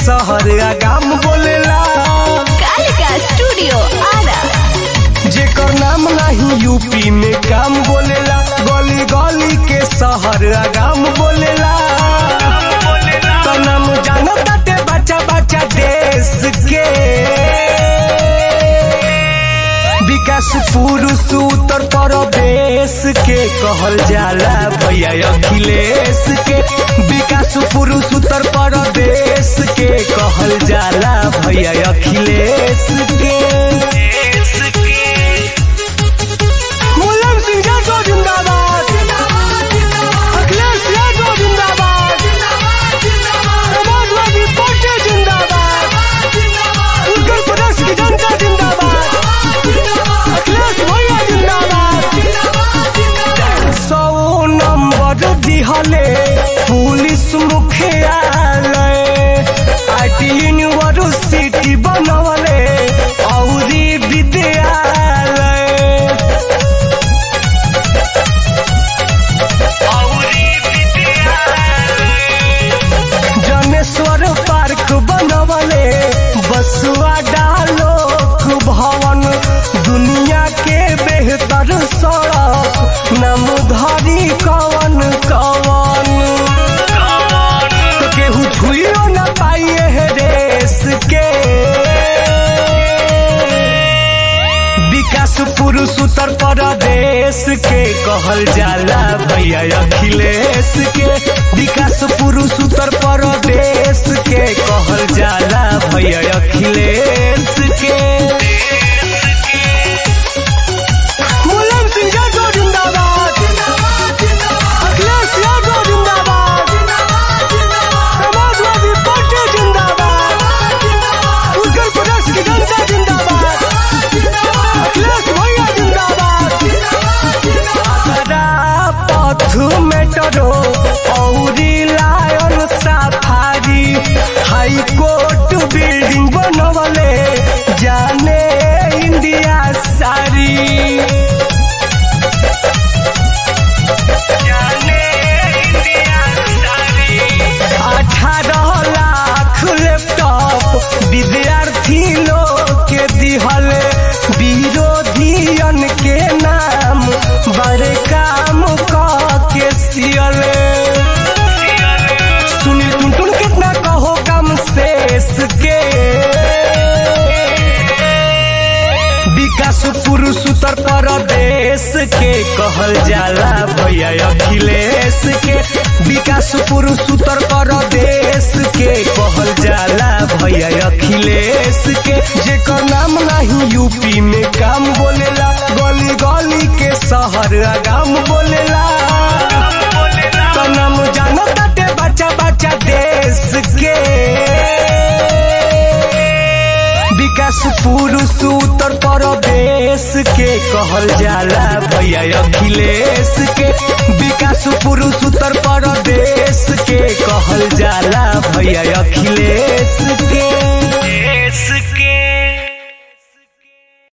शहर आगाम बोलेला कालिका स्टूडियो आरा जेकर नाम नहीं यूपी में काम बोलेला गली गली के शहर आगाम बोलेला तो नाम जानो ताते बच्चा बच्चा देश के विकास पुरुष उत्तर प्रदेश के कहल जाला भैया अखिलेश के विकास पुरुष उत्तर प्रदेश के कहल जाला भैया अखिलेश के मुलायम सिंह यादव जिंदाबाद अखिलेश यादव जिंदाबाद समाजवादी पार्टी जिंदाबाद उत्तर प्रदेश की जनता जिंदाबाद अखिलेश भैया जिंदाबाद सौ नंबर दिहले पुलिस मुख्यालय आईटी यूनिवर्सिटी बनवले औरी विद्यालय जनेश्वर पार्क बनवले बसुआ डालोक भवन दुनिया के बेहतर सड़क नाम धरी कवन कवन तो केहू छुइयो न पाइए है देश के विकास पुरुष उत्तर प्रदेश के कहल जाला भैया अखिलेश के विकास पुरुष उत्तर प्रदेश के कहल जाला भैया अखिलेश के मुलायम सिंह यादव जिंदाबाद अखिलेश यादव जिंदाबाद समाजवादी पार्टी जिंदाबाद उत्तर प्रदेश की जनता जिंदाबाद अखिलेश भैया जिंदाबाद आगरा पथ मेट्रो औरी lion safari high court building बनवले जाने इंडिया सारी जाने इंडिया सारी अठारह लाख लैपटॉप विद्यार्थी लोग के दिहल विरोधियन के नाम बड़े काम क के सियल सुनील टुनटुन कितना कहो कम शेष के विकास पुरुष उत्तर प्रदेश के कहल जाला भैया अखिलेश के विकास पुरुष उत्तर प्रदेश के कहल जाला भैया अखिलेश के जेकर नाम नहीं यूपी में काम बोलेला गली गली के शहर आगाम बोलेला तो नाम जानो ताते बच्चा बच्चा देश के विकास पुरुष उत्तर प्रदेश के कहल जाला भैया अखिलेश के विकास पुरुष उत्तर प्रदेश के कहल जाला भैया अखिलेश के